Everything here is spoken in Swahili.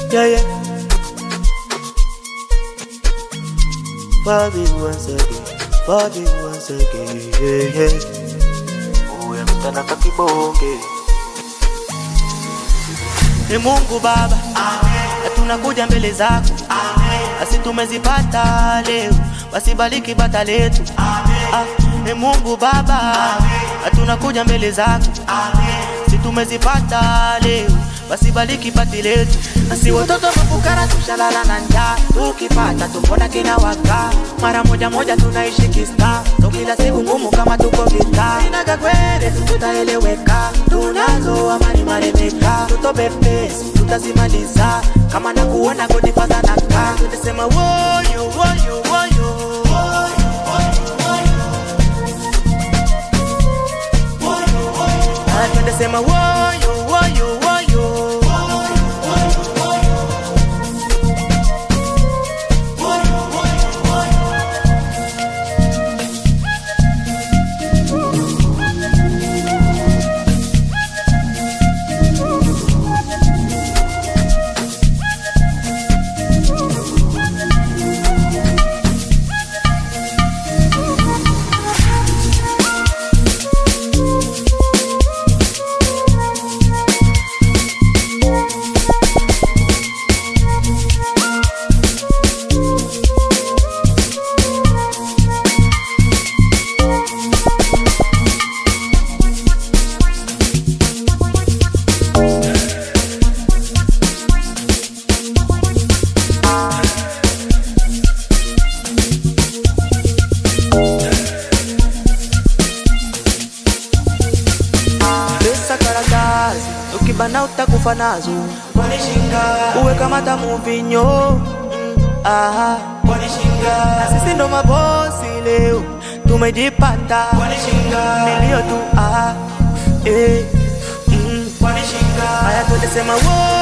Yeah, yeah. Bobby once again, Bobby once again, yeah, yeah. Uwe mtanaka kibonge. Ni Mungu Baba, na tunakuja mbele zako, basi tumezipata leo, basi bariki bata letu. Ah, Ni Mungu Baba, na tunakuja mbele zako, si tumezipata leo, basi bariki pati letu. Basi watoto mafukara tushalala na njaa, tukipata tumbona kina waka, mara moja moja tunaishi kista, so kila siku ngumu kama tuko vita. Inaga kwere tutaeleweka, tunazo amani maremeka, tutobe pesi tutazimaliza, kama na kuona godi fadha na ka, tutasema woyo woyo woyo Ah, twende sema woyo woyo woyo pesa karatasi ukibana utakufa nazo uwe kama tamuvinyo mm, aha. Na sisi ndo mabosi leo tumejipata nilio tu aha, eh, mm. haya tuendesema wo